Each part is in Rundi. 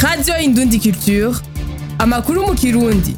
radiyo indundi culture amakuru mu kirundi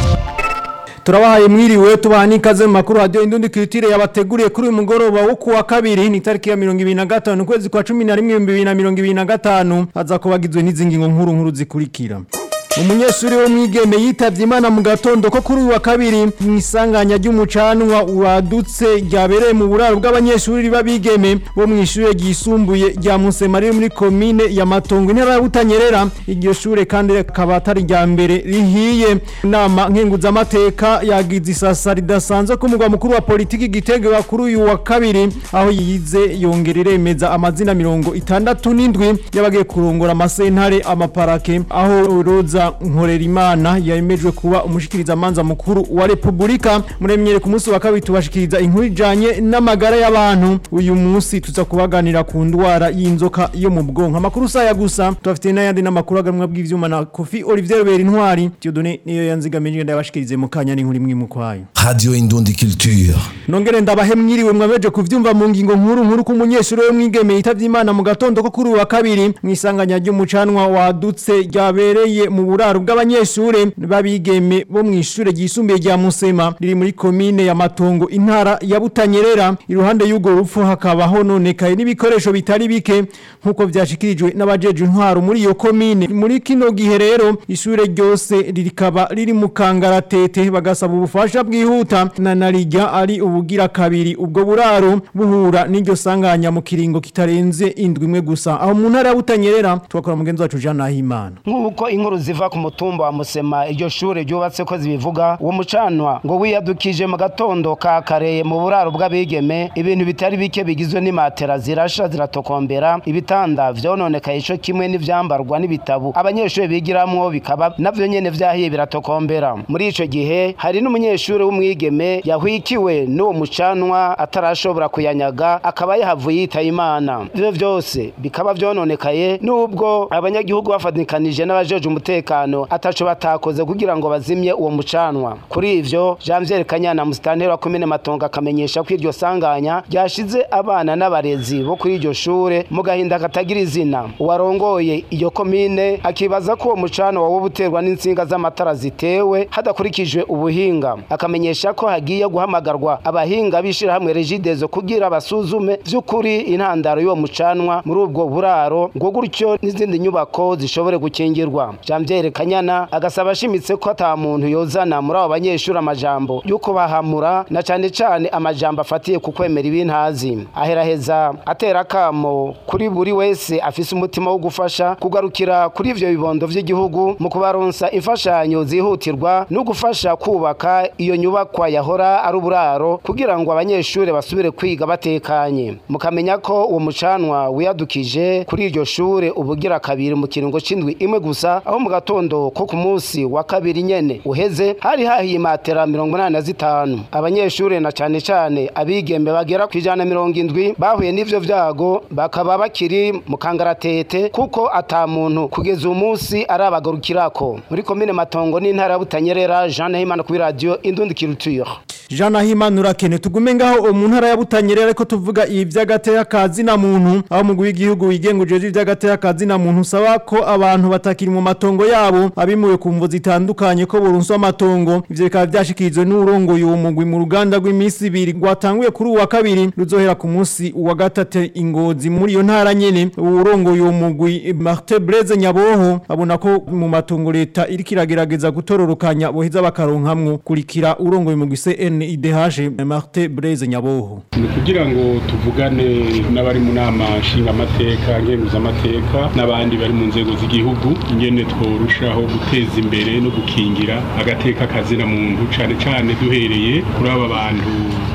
turabahaye mwiriwe tubaha n'ikaze mu makuru radiyo indundi kiritire yabateguriye kuri uyu mugoroba wo kuwa kabiri ni itariki ya mirongo ibiri na gatanu ukwezi kwa cumi na rimwe ibihumbi bibiri na mirongo ibiri na gatanu haza kuba hagizwe n'izi ngingo nkuru nkuru zikurikira umunyeshuri wo mwigeme yitavye imana mu gatondo ko kuri uyu wa kabiri mu isanganya ry'umucanwa wadutse ryabereye mu buraro bw'abanyeshuri b'abigeme bo mu ishure ryisumbuye rya Musema riri muri komine ya Matongo intara ya Butanyerera iryo shure kandi rikaba atari rya mbere rihiye inama nkenguzamateka yagize isasa ridasanzwe ku mugwa mukuru wa politiki Gitega kuri uyu wa kabiri aho yize yongera iremeza amazina mirongo itandatu n'indwi y'abagiye kurongora amasentare amaparake aho roza nkorera imana yemejwe kuba umushikiriza manza mukuru wa Republika muremyere ku munsi wa kabiri tubashikiriza inkuru ijanye n'amagara y'abantu uyu munsi tuza kubaganira ku ndwara y'inzoka yo mu bwonko amakuru saya gusa tubafite n'ayandi n'amakuru aganwa bw'ivyuma na Kofi Olivier Robert Intwari Dieudonné niyo yanzigamije ndabashikirize mu kanya n'inkuru imwe mu kwayo Radio Indundi Culture. nongere ndabahe mwiriwe mwabeje kuvyumva mu ngingo nkuru nkuru ku munyeshuri we mwigeme yitavye imana mu gatondo ko kuri uyu wa kabiri mu isanganya ry'umucanwa wadutse ryabereye mu buraro bw'abanyeshure babigeme bo mu ishure ryisumbuye rya Musema riri muri komine ya Matongo intara ya Butanyerera iruhande y'ugo rupfu hakaba hononekaye n'ibikoresho bitari bike nkuko vyashikirijwe n'abajeje intwaro muri iyo komine muri kino gihe rero ishure ryose rikaba riri mu kangaratete bagasaba ubufasha bwihuta na narijya ari ubugira kabiri ubwo buraro buhura n'iryo sanganya mu kiringo kitarenze indwi imwe gusa aho mu ntara ya Butanyerera twakora mugenzi wacu Jean Nahimana nk'uko inkuru ziva ku mutumba wa musema iryo shure ryubatse ko zibivuga uwo mucanwa ngo wiyadukije mu gatondo ka kare mu buraro bw'abigeme ibintu bitari bike bigizwe n'imatera zirasha ziratokombera ibitanda vyononekaye ico kimwe n'ivyambarwa n'ibitabu abanyeshuri bigiramwo bikaba navyo nyene vyahiye biratokombera muri ico gihe hari n'umunyeshuri w'umwigeme yahwikiwe n'uwo mucanwa atarashobora kuyanyaga akaba yahavuye yitaye imana ivyo vyose bikaba vyononekaye n'ubwo abanyagihugu bafatikanije n'abajeje umutekano ataco batakoze kugira ngo bazimye uwo mucanwa kuri ivyo Janvier Kanyana musitanteri wa komine Matongo akamenyesha ko iryo sanganya ryashize abana n'abarezi bo kuri iryo shure mu gahinda katagira izina uwarongoye iyo komine akibaza ko uwo mucanwa wo buterwa n'insinga z'amatara zitewe hadakurikijwe ubuhinga akamenyesha ko hagiye guhamagarwa abahinga b'ishirahamwe Regidezo kugira basuzume vy'ukuri intandaro y'uwo mucanwa muri ubwo buraro ngo gutyo n'izindi nyubako zishobore gukingirwa Janvier Kanyana agasaba ashimitse ko ata muntu yozana muri abo banyeshuri amajambo yuko bahamura na cane cane amajambo afatiye ku kwemera ibintazi aheraheza atera kamo kuri buri wese afise umutima wo gufasha kugarukira kuri ivyo bibondo vy'igihugu mu kubaronsa imfashanyo zihutirwa no gufasha kubaka iyo nyubakwa yahora ari uburaro kugira ngo abanyeshuri basubire kwiga batekanye mukamenya ko uwo mucanwa wiyadukije kuri iryo shure ubugira kabiri mu kiringo c'indwi imwe gusa aho mu gatondo ko ku munsi wa kabiri nyene uheze hari hahiye matera mirongo inani na zitanu abanyeshuri na cane cane abigembe bagera ku ijana na mirongo indwi bahuye n'ivyo vyago bakaba bakiri mu kangaratete kuko ata muntu kugeza uyu munsi arabagarukirako muri komine matongo n'intara ya butanyerera jean nahimana kuri radiyo indundi culture Jean Nahimana urakene tugume ngaho mu ntara ya Butanyerera ariko tuvuga ibi vy'agateka kazi na muntu aho mu w'igihugu wigenguje ivy'agateka kazi na muntu usaba ko abantu batakiri mu matongo yabo abimuwe ku mvo zitandukanye ko burunso amatongo ivyo bikaba vyashikirijwe n'urongoye uwo mugwi mu ruganda rw'imisi ibiri rwatanguye kuri uwa kabiri ruzohera ku munsi wa gatatu ingozi muri iyo ntara nyene urongoye uwo mugwi Martin Blaise Nyaboho abona ko mu matongo leta iriko iragerageza gutororokanya boheza bakaronkamwo kurikira urongoye umugwi CN IDH Martin Blaise Nyaboho ni kugira ngo tuvugane n'abari mu nama nshingamateka nkenguzamateka n'abandi bari mu nzego z'igihugu ingene tworushaho guteza imbere no gukingira agateka kazina muntu cane cane duhereye kuri aba bantu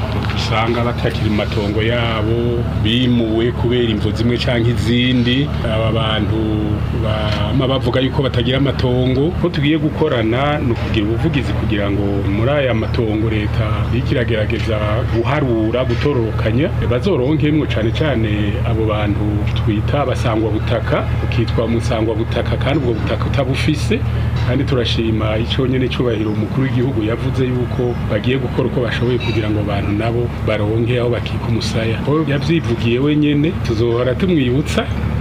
usanga batakiri mu matongo yabo bimuwe kubera imvo zimwe canke izindi aba bantu bama bavuga yuko batagira amatongo ko tugiye gukorana ni ukugira ubuvugizi kugira ngo muri aya matongo leta iriko iragerageza guharura gutororokanya bazoronkemwo cane cane abo bantu twita abasangwa butaka ukitwa musangwa butaka kandi ubwo butaka utabufise kandi turashima ico nyene cubahiro umukuru w'igihugu yavuze yuko bagiye gukora uko bashoboye kugira ngo abantu nabo baronke aho bakika umusaya ko yavyivugiye wenyene tuzohora tumwibutsa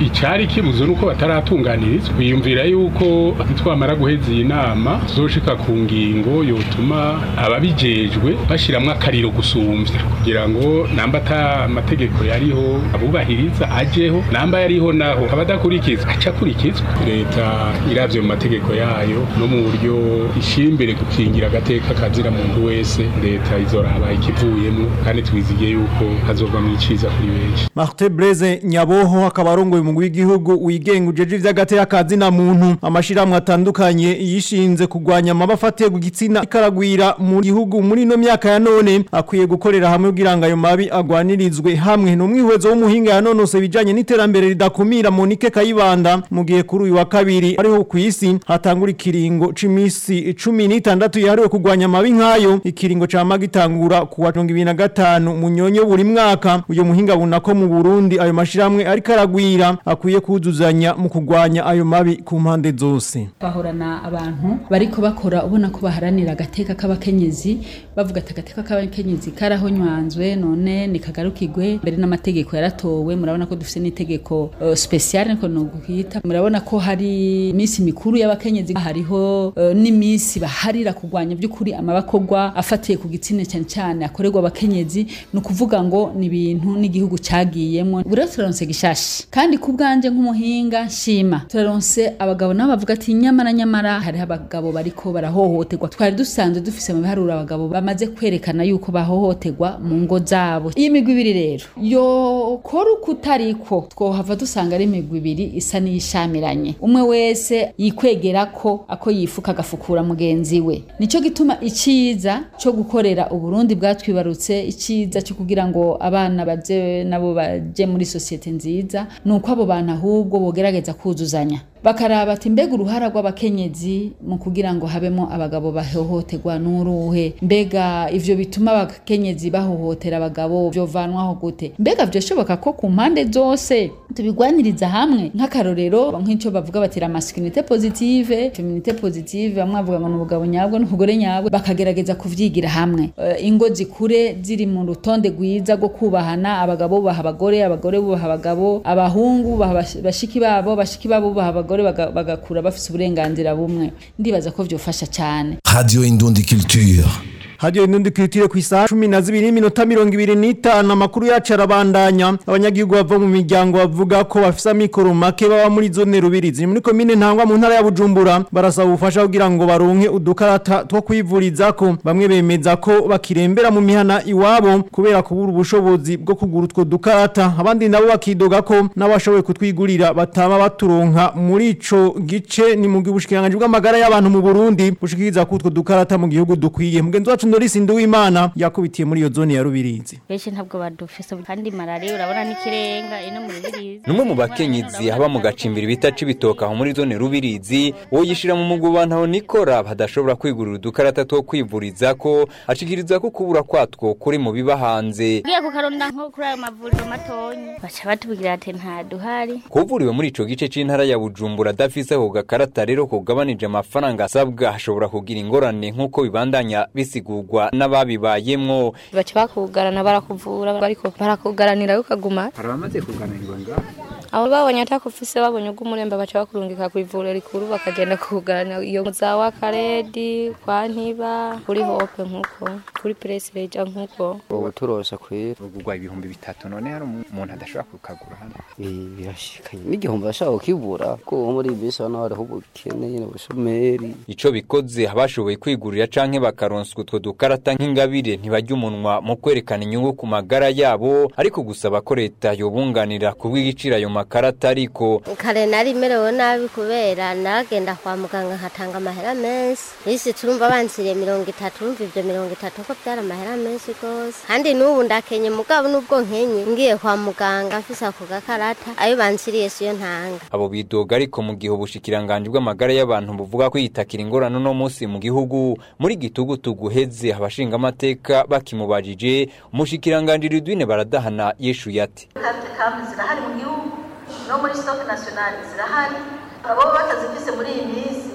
icari kibuzo nuko bataratunganirizwa biyumvira yuko twamara guheza iyi nama tuzoshika ku ngingo yotuma ababijejwe bashiramwo akariro gusumvya kugira ngo namba ata amategeko yariho abubahiriza ajeho namba yariho naho abadakurikiza aca akurikizwa leta iravye mu mategeko yayo no mu buryo ishira imbere gukingira agateka kazira muntu wese leta izoraba ikivuyemo kandi twizigiye yuko hazovamwo iciza kuri benshi Martin Blaise Nyaboho akaba arongoye umugwi w'igihugu wigenga ujeje ivy'agateka kazina muntu amashirahamwe atandukanye yishinze kugwanya amabafatiye ku gitsina ikaragwira mu gihugu muri no myaka ya none akwiye gukorera hamwe kugira ngo ayo mabi agwanirizwe hamwe no mwihwezo w'umuhinga yanonose bijanye n'iterambere ridakumira Monique Kayibanda mu gihe kuri uyu wa kabiri ariho ku isi hatangura ikiringo c'imisi 16 yahariwe kugwanya amabi nkayo ikiringo ca magitangura ku wa 2025 munyonyo buri mwaka uyo muhinga bunako mu Burundi ayo mashiramwe ariko aragwira akwiye kuzuzanya mu kugwanya ayo mabi ku mpande zose bahorana abantu bariko bakora ubona ko baharanira agateka k'abakenyezi bavuga ati agateka k'abakenyezi karahonywanzwe none nikagarukirwe mbere n'amategeko yaratowe murabona ko dufite n'itegeko uh, special niko nokwita murabona ko hari iminsi mikuru y'abakenyezi hariho uh, n'iminsi baharira kugwanya by'ukuri amabakogwa afatiye ku gitsina cyane cyane akorerwa abakenyezi ni ukuvuga ngo ni ibintu n'igihugu cagiyemwo buriya turaronse gishashi kandi ku bwanje nk'umuhinga shima turaronse abagabo nabo bavuga ati nyamara nyamara hariho abagabo bariko barahohoterwa twari dusanzwe dufise mu biharuro abagabo bamaze kwerekana yuko bahohoterwa mu ngo zabo iyi migwi ibiri rero yokora uko utariko twohava dusanga ari imigwi ibiri isa n'iyishamiranye umwe wese yikwegera ko ako yifuka agafukura mugenzi we nico gituma iciza co gukorera uburundi bwatwibarutse iciza cyo kugira ngo abana baje nabo baje muri sosiyete nziza nuko abo bantu ahubwo bogerageza kuzuzanya bakaraba ati mbega uruhara rw'abakenyezi mu kugira ngo habemo abagabo bahohoterwa n'uruhe mbega ivyo bituma abakenyezi bahohotera abagabo vyovanwaho gute mbega vyoshoboka ko ku mpande zose tubigwaniriza hamwe nk'akarorero nk'ico bavuga bati la masculinité positive féminité positive bamwe bavuga ngo n'ubugabo nyabwo n'ubugore nyabwo bakagerageza kuvyigira hamwe uh, ingo zikure ziri mu rutonde rwiza rwo kubahana abagabo bubaha abagore abagore bubaha abagabo abahungu bubaha bashiki babo bashiki babo bubaha abagore baga- bagakura bafise uburenganzira bumwe ndibaza ko vyofasha cane Radio Indundi Culture. hadiyo inundi kwitire ku isaha cumi na zibiri n'iminota mirongo ibiri n'itanu amakuru yacu arabandanya abanyagihugu bava mu miryango bavuga ko bafise amikoro make baba muri zone rubirizi muri komine ntangwa mu ntara ya bujumbura barasaba ubufasha kugira ngo baronke udukarata two kwivurizako bamwe bemeza ko bakirembera mu mihana iwabo kubera kubura ubushobozi bwo kugura utwo dukarata abandi nabo bakidoga ko n'abashoboye kutwigurira bataba baturonka muri ico gice ni mu bushikiranganji bw'amagara y'abantu mu Burundi bushikiriza ko utwo dukarata mu gihugu dukwiye mugenzi wacu Norisi Nduwimana yakubitiye muri iyo zone ya Rubirizi benshi ntabwo badufise kandi malariya urabona n'ikirenga ino muri birizi numwe mu bakenyezi haba mu gacimbiri bita cibitoka aho muri zone rubirizi woyishira mu mugubantao nikora badashobora kwigurira udukarata two kwivuriza ko ashikiriza ko kubura kwatwo kuri mu biba hanze ugiye kukaronda nko kuri ayo mavuriro matonyi baca batubwira ati nta duhari kuvuriwe muri ico gice c'intara ya bujumbura adafise ako gakarata rero kugabanije amafaranga asabwa hashobora kugira ingorane nk'uko bibandanya bisigurwa n'ababibayemwo baca bakugarana barakuvura bariko barakugaranira ukaguma hari abamaze kuganirwa ngaho abo babonye atakufise babonye ugumuremba baca bakurungika ku ivuriro rikuru bakagenda kukugarana iyo za wakaredi kwa ntiba kuri hope nkuko kuri presireja nkuko ubu turose kwera ugurwa ibihumbi bitatu none hari umuntu adashobora kukagura hano birashikanye n'igihumbi bashaka kukibura ko muri iyi minsi hano hariho ubukene nyine ubushomeri ico bikoze abashoboye kwigurira canke bakaronswa utwo dukarata nk'ingabire ntibajya umunwa mu kwerekana inyungu ku magara yabo ariko gusaba ko leta yobunganira kubw'igiciro ayo makarata ariko kare nari merewe nabi kubera naragenda kwa muganga nkatanga amahera menshi isi turumva bansiriye mirongo itatu urumva ivyo mirongo itatu ko vyari amahera menshi gose kandi n'ubu ndakenye mugabo n'ubwo nkenye ngiye kwa muganga mfise ako gakarata ayo bansiriye siyo ntanga abo bidoga ariko mu gihe ubushikiranganji bw'amagara y'abantu buvuga ko yitakira ingorane uno munsi mu gihugu muri gitugutu guheze abashinga amateka bakimubajije umushikiranganji Ridwine baradahana yeshuye ati kambi zirahari mu gihugu no muri stock national zirahari abo batazifise muri iyi minsi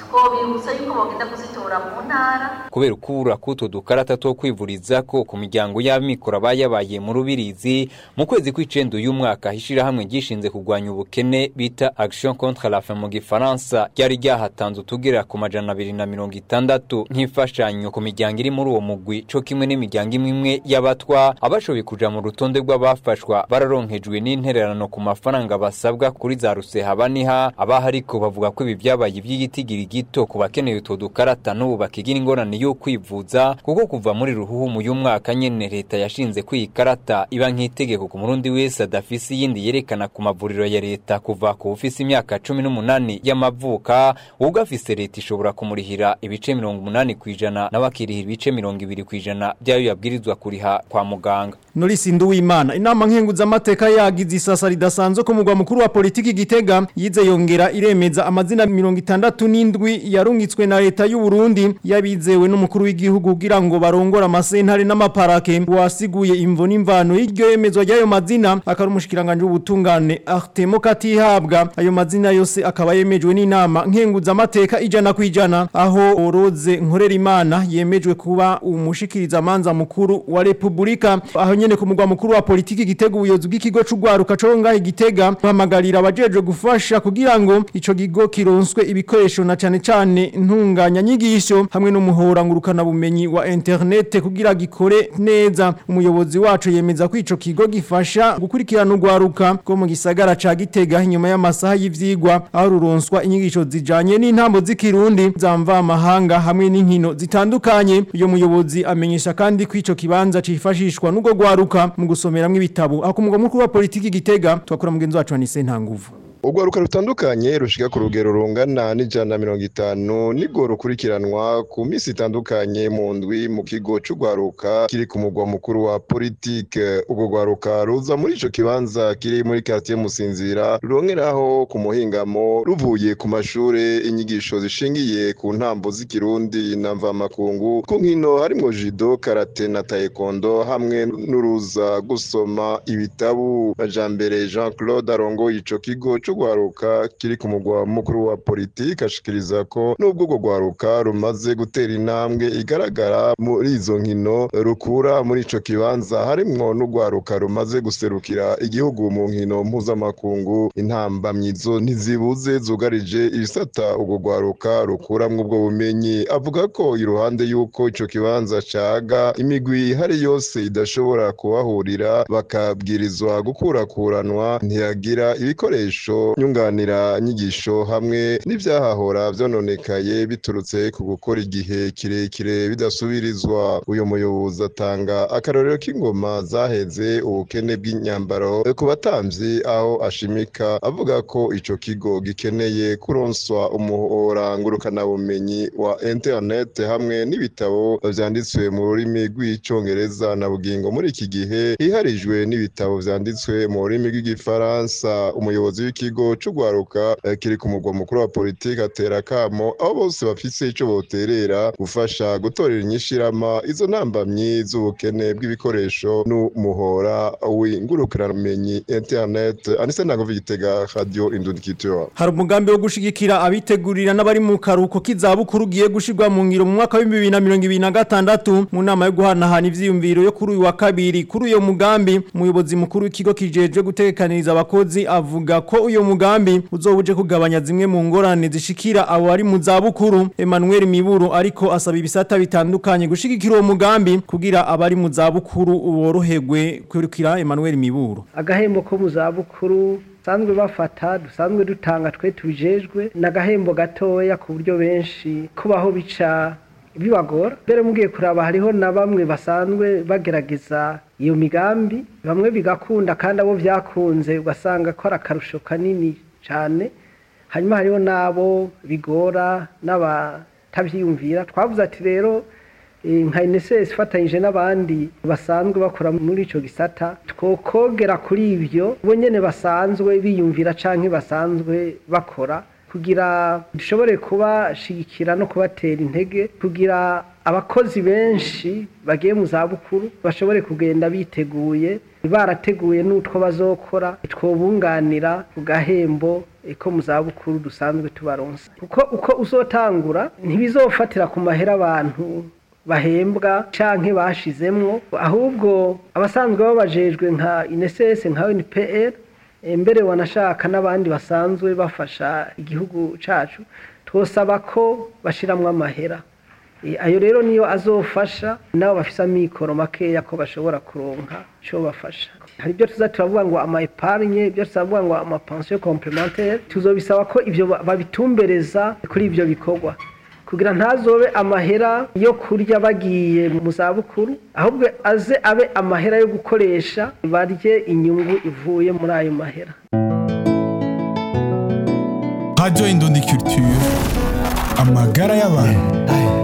twobibutsa yuko bagenda kuzitora mu ntara kubera ukubura k'utwo dukarata two kwivuriza ko ku miryango y'amikoro abayabaye mu rubirizi mu kwezi kw'icenda uyu mwaka ishirahamwe ryishinze kurwanya ubukene bita action contre la faim mu gifaransa ryari ryahatanze utugera ku majana abiri na mirongo itandatu nk'imfashanyo ku miryango iri muri uwo mugwi co kimwe n'imiryango imwe imwe y'abatwa abashoboye kuja mu rutonde rw'abafashwa bararonkejwe n'intererano ku mafaranga basabwa kuri za rusehabaniha abaha ariko bavuga ko ibi vyabaye ivy'igitigiri gito ku bakeneye utwo dukarata n'ubu bakigira ingorane yo kwivuza kuko kuva muri ruhuhumu y'umwaka nyene leta yashinze ko iyi karata iba nk'itegeko ku murundi wese adafise iyindi yerekana ku mavuriro ya leta kuva ku ufise imyaka cumi n'umunani y'amavuka ubwo afise leta ishobora kumurihira ibice mirongo umunani kw'ijana nawe akirihira ibice mirongo ibiri kw'ijana vyayo yabwirizwa kuriha kwa muganga Norisi Nduwimana inama nkenguzamateka yagize isasa ridasanzwe ku mugwa mukuru wa politiki Gitega yize yongera iremeza amazina mirongo itandatu n'indwi yarungitswe na leta y'u Burundi yabizewe n'umukuru w'igihugu kugira ngo barongore amasentare n'amaparake wasiguye imvo n'imvano y'iryo yemezwa ry'ayo mazina akari umushikiranganje w'ubutungane Artemo Katihabwa ayo mazina yose akaba yemejwe n'inama nkenguzamateka ijana kwijana aho Oroze Nkorera Imana yemejwe kuba umushikiriza manza mukuru wa Republika aho nyene ku mugwa mukuru wa politiki Gitega ubuyobozi bw'ikigo c'ugwaruka co ngaho Gitega bahamagarira abajeje gufasha kugira ngo ico gigo kironswe ibikoresho na cane cane ntunganya nyigisho hamwe n'umuhora ngurukana bumenyi wa internet kugira gikore neza umuyobozi wacu yemeza ko ico kigo gifasha gukurikirana ugwaruka ko mu gisagara ca Gitega inyuma y'amasaha y'ivyigwa aho ruronswa inyigisho zijanye n'intambo z'ikirundi zamva amahanga hamwe n'inkino zitandukanye uyo muyobozi amenyesha kandi ko ico kibanza cifashishwa n'ubwo gwaruka mu gusomeramwo ibitabo aho ku mugwa mukuru wa politiki Gitega twakora mugenzi wacu Anise Ntanguvu urwaruka rutandukanye rushika ku rugero rungana n'ijana na mirongo itanu nibwo rukurikiranwa ku minsi itandukanye mu ndwi mu kigo c'urwaruka kiri ku mugwa mukuru wa politike urwo rwaruka ruza muri ico kibanza kiri muri quartier musinzira rurongeraho ku muhingamo ruvuye ku mashure inyigisho zishingiye ku ntambo z'ikirundi na mvamakungu ku nkino harimwo judo karate na taekwondo hamwe n'uruza gusoma ibitabu majambere Jean Claude arongoye ico kigo c'urwaruka kiri ku mugwa mukuru wa politike ashikiriza ko nubwo urwo rwaruka rumaze gutera intambwe igaragara muri izo nkino rukura muri ico kibanza harimwo n'urwaruka rumaze guserukira igihugu mu nkino mpuzamakungu intambamyizo ntizibuze zugarije ibisata urwo rwaruka rukuramwo ubwo bumenyi avuga ko iruhande y'uko ico kibanza caga imigwi ihari yose idashobora kuhahurira bakabwirizwa gukurakuranwa ntiyagira ibikoresho nyunganira nyigisho hamwe n'ivyahahora vyononekaye biturutse ku gukora igihe kirekire bidasubirizwa uyu muyobozi atanga akarorero k'ingoma zaheze ubukene bw'inyambaro ku batamvyi aho ashimika avuga ko ico kigo gikeneye kuronswa umuhora ngurukanabumenyi wa internet hamwe n'ibitabo vyanditswe mu rurimi rw'icongereza na bugingo muri iki gihe hiharijwe n'ibitabo vyanditswe mu rurimi rw'igifaransa umuyobozi w'ikigo c'urwaruka eh, kiri ku mugwa mukuru wa politike atera kamo aho bose bafise ico boterera gufasha gutorera inyishirama izo ntambamyi z'ubukene bw'ibikoresho n'umuhora w'ingurukanabumenyi internet anise ntago Gitega radio indundikitura hari umugambi wo gushigikira abitegurira n'abari mu karuko k'izabukuru ugiye gushirwa mu ngiro mu mwaka wa 2026 mu nama yo guhanahana ivyiyumviro yo kuri uyu wa kabiri kuri uyo mugambi umuyobozi mukuru w'ikigo kijejwe gutegekaniriza abakozi avuga ko uyo mugambi uzobuje kugabanya zimwe mu ngorane zishikira abo bari mu zabukuru Emmanuel Miburo ariko asaba ibisata bitandukanye gushigikira uwo mugambi kugira abari mu zabukuru boroherwe kwirukira Emmanuel Miburo agahembo ko mu zabukuru dusanzwe bafata dusanzwe dutanga twe tubijejwe ni agahembo gatoya ku buryo benshi kubaho bica bibagora mbere mugiye kuraba hariho na bamwe basanzwe bagerageza iyo migambi bamwe bigakunda kandi abo byakunze ugasanga ko ari akarusho kanini cyane hanyuma hariho n'abo bigora n'abatabyiyumvira twavuze ati rero nka inesesi ifatanyije n'abandi basanzwe bakora muri icyo gisata twokogera kuri ibyo bo nyine basanzwe biyumvira cyangwa basanzwe bakora kugira dushobore kubashigikira no kubatera intege kugira abakozi benshi bagiye mu zabukuru bashobore kugenda biteguye barateguye n'utwo bazokora twobunganira ku gahembo ko mu zabukuru dusanzwe tubaronsa kuko uko uzotangura ntibizofatira ku mahera abantu bahembwa canke bashizemwo ahubwo abasanzwe babajejwe nka INSS nka UNPR mbere wanashaka n'abandi basanzwe bafasha igihugu cacu twosaba ko bashiramwo amahera ayo rero niyo azofasha nabo bafise amikoro makeya ko bashobora kuronka co bafasha hari ibyo tuza turavuga ngo ama epargne ibyo tuzavuga ngo ama pension complémentaire tuzobisaba ko ivyo babitumbereza kuri ivyo bikorwa kugira ntazobe amahera yo kurya bagiye mu zabukuru ahubwo aze abe amahera yo gukoresha barye inyungu ivuye muri ayo mahera Radio Indundi Culture amagara y'abantu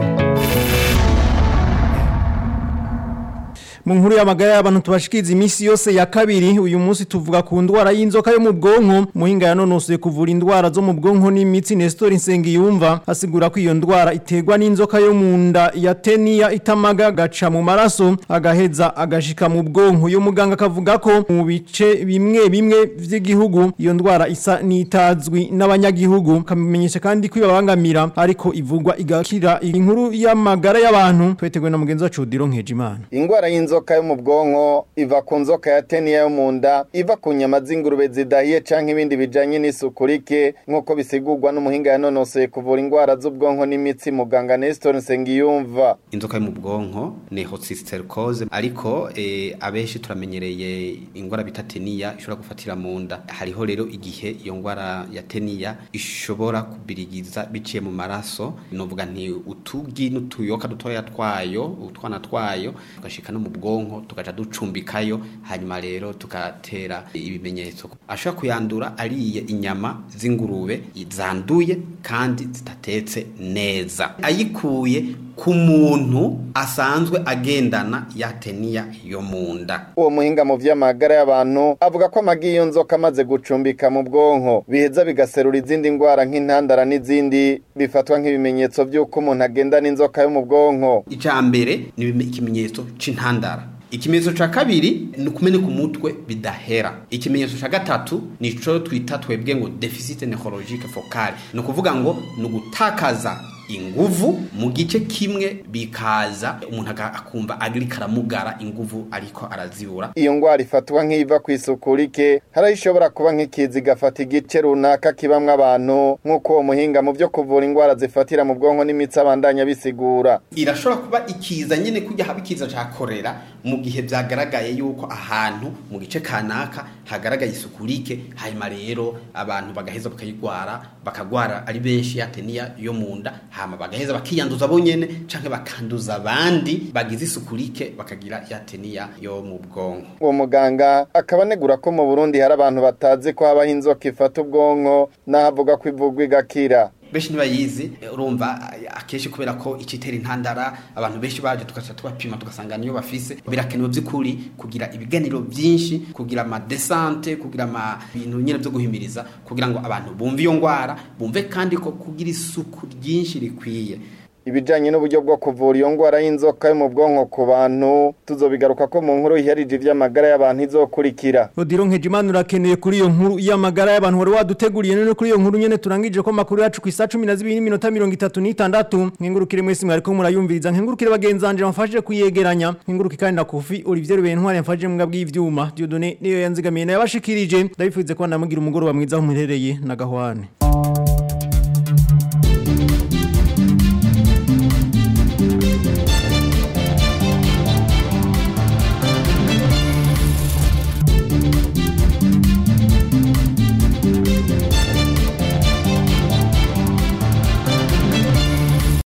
mu nkuru y'amagara y'abantu tubashikiza iminsi yose ya kabiri uyu munsi tuvuga ku ndwara y'inzoka yo mu bwonko muhinga yanonosoye kuvura indwara zo mu bwonko n'imitsi Nestor Nsengiyumva asigura ko iyo ndwara iterwa n'inzoka yo mu nda ya teniya itamaga gaca mu maraso agaheza agashika mu bwonko uyu muganga akavuga ko mu bice bimwe bimwe vy'igihugu iyo ndwara isa n'itazwi n'abanyagihugu kamenyesha kandi ko ibabangamira ariko ivugwa igakira inkuru y'amagara y'abantu twetegwe na mugenzi wacu Diro Nkejimana ingwara y'inzoka yo mu bwonko iva ku nzoka ya teniya yo mu nda iva ku nyama z'ingurube zidahiye canke ibindi bijanye n'isuku rike nk'uko bisigurwa n'umuhinga yanonosoye kuvura ingwara z'ubwonko n'imitsi muganga Nestor Nsengiyumva inzoka yo mu bwonko ni hocysticercose ariko eh, abenshi turamenyereye ingwara bita teniya ishobora gufatira mu nda hariho rero igihe iyo ngwara ya teniya ishobora kubirigiza biciye mu maraso novuga nti utugi n'utuyoka dutoya twayo utwana twayo tugashika no mu bwonko tugaca ducumbikayo hanyuma rero tugatera ibimenyetso ashobora kuyandura ariye inyama z'ingurube zanduye kandi zitatetse neza ayikuye ku muntu asanzwe agendana ya teniya yo mu nda uwo muhinga mu vy'amagara y'abantu avuga ko amagi y'iyo nzoka amaze gucumbika mu bwonko biheza bigaserura izindi ndwara nk'intandara n'izindi bifatwa nk'ibimenyetso by'uko umuntu agendana inzoka yo mu bwonko icya mbere ni ikimenyetso c'intandara ikimenyetso ca kabiri ni ukumeneka umutwe bidahera ikimenyetso ca gatatu nico twita twebwe ngo deficit neurologique focale ni ukuvuga ngo ni ugutakaza inguvu mu gice kimwe bikaza umuntu akumva ariko aramugara inguvu ariko arazibura iyo ngwara ifatwa nk'iva ku isuku rike hari ishobora kuba nk'ikizi igafata igice runaka kibamwo abantu nk'uko uwo muhinga mu byo kuvura ingwara zifatira mu bwonko n'imitsi abandanya bisigura irashobora kuba ikiza nyine kujya haba ikiza ca korera mu gihe byagaragaye yuko ahantu mu gice kanaka hagaragaye isuku rike hanyuma rero abantu bagaheza bakayigwara bakagwara ari benshi ya teniya yo mu nda hama bagaheza bakiyanduza bonyene canke bakanduza abandi bagize isuku rike bakagira ya teniya yo mu bwonko uwo muganga akaba anegura ko mu Burundi hari abantu batazi ko habaho inzoka ifata ubwonko n'ahavuga ko ivugwa igakira benshi ntibayizi urumva akenshi kubera ko icitera intandara abantu benshi baje tugaca tubapima tugasanga niyo bafise birakenewe by'ukuri kugira ibiganiro byinshi kugira amadesante kugira ama bintu nyine byo guhimiriza kugira ngo abantu bumve iyo ngwara bumve kandi ko kugira isuku ryinshi rikwiye ibijanye n'uburyo bwo kuvura iyo ngwara y'inzoka yo mu bwonko ku bantu tuzobigaruka ko mu nkuru iharije ivy'amagara y'abantu izokurikira Odiro Nkejimana urakeneye kuri iyo nkuru y'amagara y'abantu wari waduteguriye none kuri iyo nkuru nyene turangije ko makuru yacu ku isa 12 n'iminota 36 nkengurukire mwese mwari ko murayumviriza nkengurukire bagenzanje bamfashije kuyegeranya nkenguruke kandi na Kofi Olivier Bentware yamfashije mu bw'ivyuma Dieudonné niyo yanzigamiye na yabashikirije ndabifuze ko namugira umugoroba mwiza aho muherereye na gahwane